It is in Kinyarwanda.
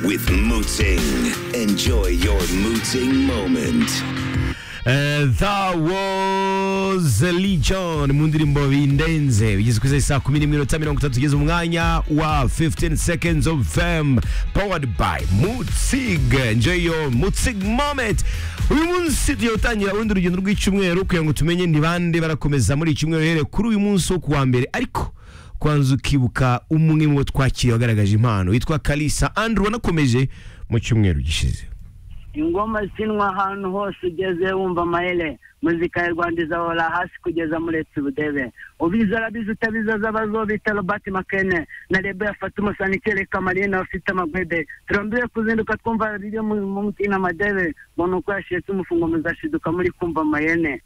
with Mooting. Enjoy your Mooting moment. Uh, that was Legion mu ndirimbo bindenze bigeze ku isaha saa kumi n'iminota mirongo itatu tugeze umwanya wa 15 seconds of fame powered by mutzig enjoy your mutzig moment uyu munsi tugiye gutangira urundi urugendo rw'icyumweru kugira ngo tumenye ni bande barakomeza muri iki cyumweru uhereye kuri uyu munsi wo kuwa mbere ariko kwanza ukibuka umwe mu bo twakiriye wagaragaje impano witwa kalisa andrew wanakomeje mu cyumweru gishize ingoma zinwa ahantu hose ugeze wumva amayere muzika ya rwanda izahora hasi kugeza muretse ubudebe ubizi arabizi utabizi azabazo bita robert makene na rebe yafata umusani kereka mariyene bafite amagwede turambire kuzinduka twumva biri mu mutima amadebe mbona uko yashiritse umufungo muzashiduka muri kumva amayene